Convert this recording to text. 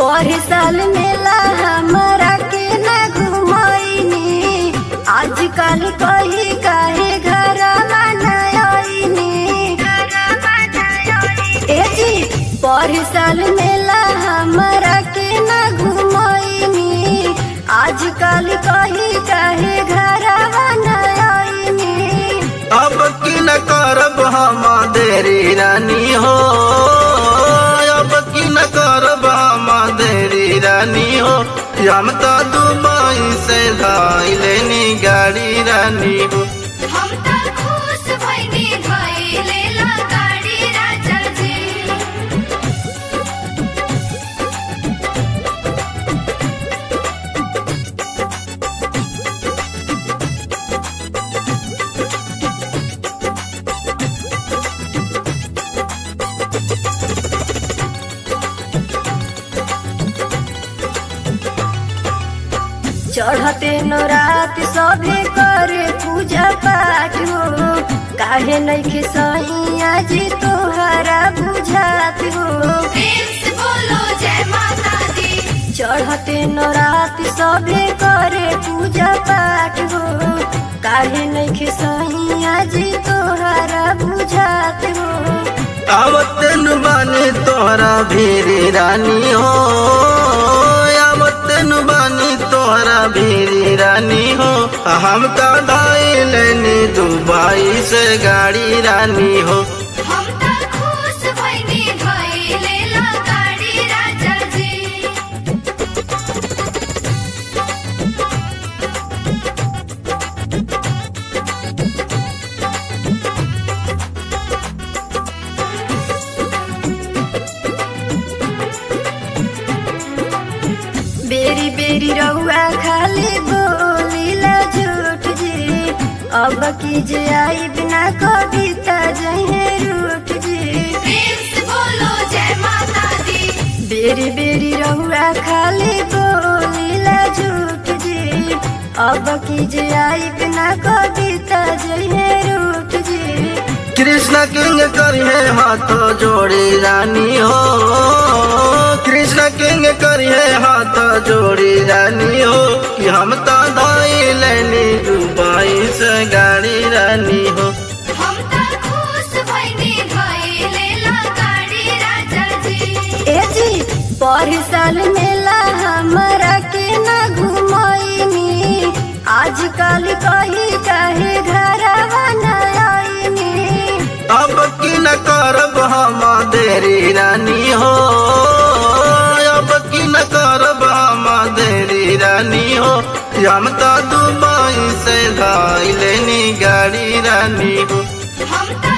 पर साल मेला हमरा के न घुमैनी आजकल कही काहे घर मनैनी ए जी पर साल मेला हमरा के न घुमैनी आजकल कही काहे घर मनैनी अब की न करब हम देरी रानी हो अब की न करब हम देरी रानी हो हम तो दुबई से धाई लेनी गाड़ी रानी हो हम त खुश भइनी भइले ला गाडी राजा जी चढ़ते न रात सभे करे पूजा पाठ हो काहे नइखे सैया जी तोहरा बुझात हो बोलो जय माता दी चढ़ते न रात सभे करे पूजा पाठ हो काहे नइखे सैया जी तोहरा बुझात हो आवतन बानी तोहरा भीरी रानी हो आवतन बानी तोहरा भीरी रानी हो हम तो धाई लेनी दुबई से गाड़ी रानी हो हम त खुश भइनी भइले ला गाडी राजा जी बेरी बेरी रउआ खाली बोलीला झूठ जी अब की जे आई बिना कविता जहे रूठ जी बोलो जय माता दी बेरी बेरी रउआ खाली बोलीला झूठ जी अब की जे आई बिना कविता जहे रूठ जी कृष्ण किंग करिए हाथों जोड़ी रानी हो कृष्ण किंग करिए हाथों जोड़ी रानी हो कि हम तो धाई लेनी दुबई से गाड़ी रानी हो हम त खुश भइनी भइले ला गाडी राजा जी ए जी पर साल मेला हमरा के न घुमैनी आजकल कही काहे घर बनैनी अब की न करब हम देरी रानी हो अब की न करब हम देरी रानी हो हम तो दुबई से धाई लेनी गाड़ी रानी हो हम त